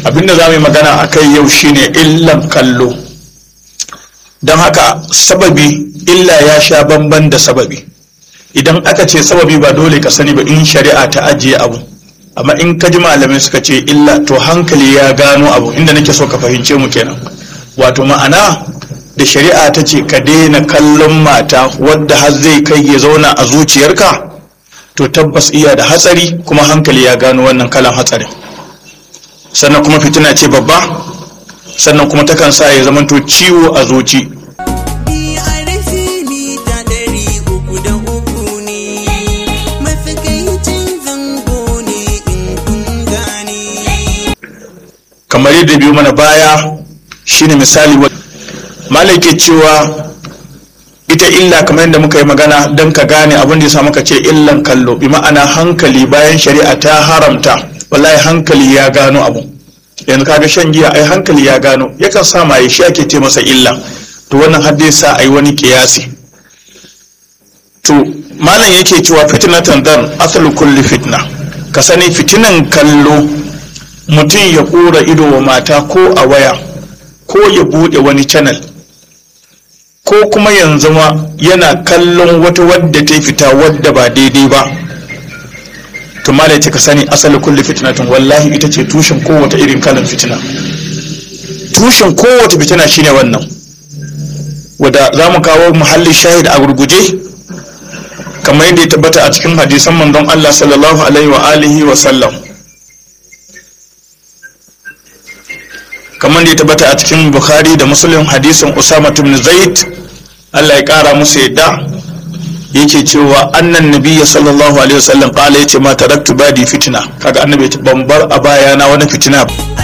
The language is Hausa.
abinda za mu yi magana a kai yau shine illan kallo don haka sababi illa ya sha bamban da sababi idan aka ce sababi ba dole ka sani ba in shari'a ta ajiye abu amma in ka ji malamai suka ce illa to hankali ya gano abu inda nake so ka fahimce mu kenan wato ma'ana da shari'a ta ce ka daina kallon mata wadda har zai kai ya zauna a zuciyarka to tabbas iya da hatsari kuma hankali ya gano wannan kalan hatsarin sannan kuma fitina ce babba sannan kuma takan sa ya zamanto ciwo a zuci kamar yadda biyu mana baya shine misali malai ke cewa ita illa kamar yadda muka yi magana don ka gane abin da ya sa muka ce illan kallo bi ma'ana hankali bayan shari'a ta haramta wallahi hankali ya gano abu yanzu kaga shan giya ai hankali ya gano yakan sa maye shi ake ce masa illa to wannan har dai sa ai wani kiyasi to malam yake cewa fitnatan dan asalu kulli fitna ka sani fitinan kallo mutum ya kura ido wa mata ko a waya ko ya bude wani channel ko kuma yanzu ma yana kallon wata wadda ta fita wadda ba daidai ba to malai ka sani asali kulli fitnatin wallahi ita ce tushen kowace irin kalan fitina tushen kowace fitina shine wannan wadda za mu kawo muhallin shahid a gurguje kamar yadda ya tabbata a cikin hadisan manzon Allah sallallahu alaihi wa alihi wa sallam kamar da ya tabbata a cikin bukhari da muslim hadisin usama ibn zaid Allah ya kara musu yadda yake cewa annan nabiyya sallallahu alaihi wasallam kala yace ma taraktu badi fitna kaga annabi ban bar a bayana wani fitina